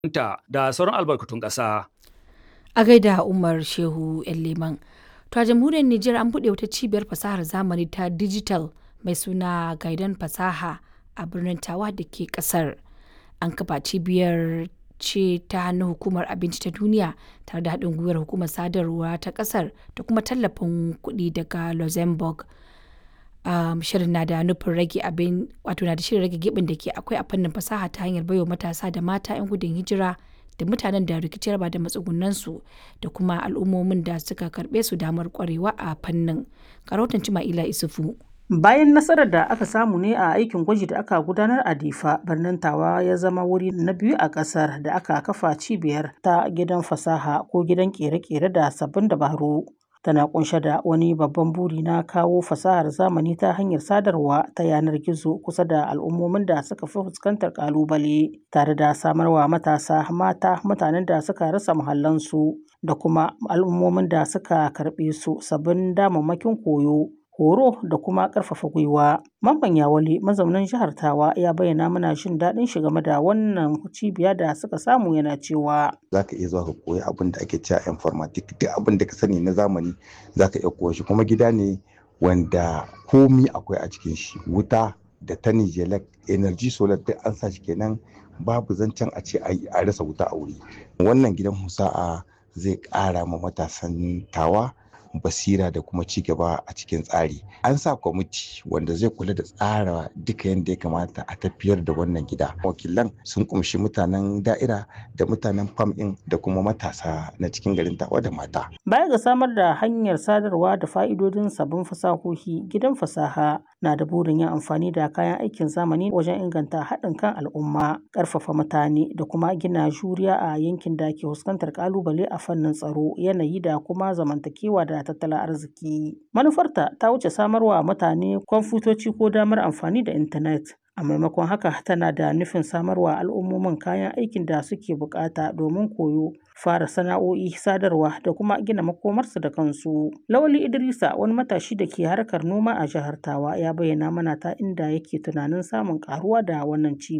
ta da sauran albarkatun ƙasa. A gaida Umar Shehu Leman. To a jamhuriyar Nijar an buɗe wata cibiyar fasahar zamani ta digital mai suna Gaidan Fasaha a birnin Tawa da ke ƙasar. An kafa cibiyar ce ta hannun hukumar abinci ta duniya tare da haɗin gwiwar hukumar sadarwa ta ƙasar da kuma tallafin kuɗi daga Luxembourg. Um, shirin na da nufin rage abin wato na da shirin rage gibin da ke akwai a fannin fasaha ta hanyar baiwa matasa da mata 'yan gudun hijira da mutanen da rikici ba da matsugunansu da kuma al'ummomin da suka karɓe su damar kwarewa a fannin. Karautan Cima'ila Isufu. Bayan nasarar da aka samu ne a aikin gwaji da aka gudanar a Difa, birnin Tawa ya zama wuri na biyu a ƙasar da aka kafa cibiyar ta gidan fasaha ko gidan ƙere-ƙere da sabbin dabaru. Tana kunshe da wani babban buri na kawo fasahar zamani ta hanyar sadarwa ta yanar gizo kusa da al'ummomin da suka fi fuskantar ƙalubale, tare da samarwa matasa, mata, mutanen da suka rasa muhallansu da kuma al'ummomin da suka karɓe su sabbin damammakin koyo. horo da kuma ƙarfafa gwiwa. Mamman Yawale mazaunin jihar Tawa ya bayyana mana jin daɗin shi game da wannan cibiya da suka samu yana cewa. Za ka iya zuwa ka koyi abin da ake cewa informatic duk abin da ka sani na zamani za ka iya koya shi kuma gida ne wanda komi akwai a cikin shi wuta da ta nijelek energy solar duk an sa shi kenan babu zancen a ce a rasa wuta a wuri. Wannan gidan husa'a zai ƙara ma matasan tawa basira da kuma ci gaba a cikin tsari an sa kwamiti wanda zai kula da tsara duka yadda ya kamata a tafiyar da wannan gida wakilan sun kumshi mutanen da'ira da mutanen fam ɗin da kuma matasa na cikin garin tawa da mata baya ga samar da hanyar sadarwa da fa'idodin sabbin fasahohi gidan fasaha na da burin yin amfani da kayan aikin zamani wajen inganta haɗin kan al'umma ƙarfafa mutane da kuma gina juriya a yankin da ke fuskantar ƙalubale a fannin tsaro yanayi da kuma zamantakewa da tattalin arziki. Manufarta ta wuce samarwa mutane kwamfutoci ko damar amfani da intanet. A maimakon haka tana da nufin samarwa al'ummomin kayan aikin da suke bukata domin koyo, fara sana'o'i, sadarwa da kuma gina makomarsu da kansu. Lawali Idrisa wani matashi da ke harkar noma a jihar Tawa ya bayyana mana ta inda yake tunanin samun karuwa da wannan ci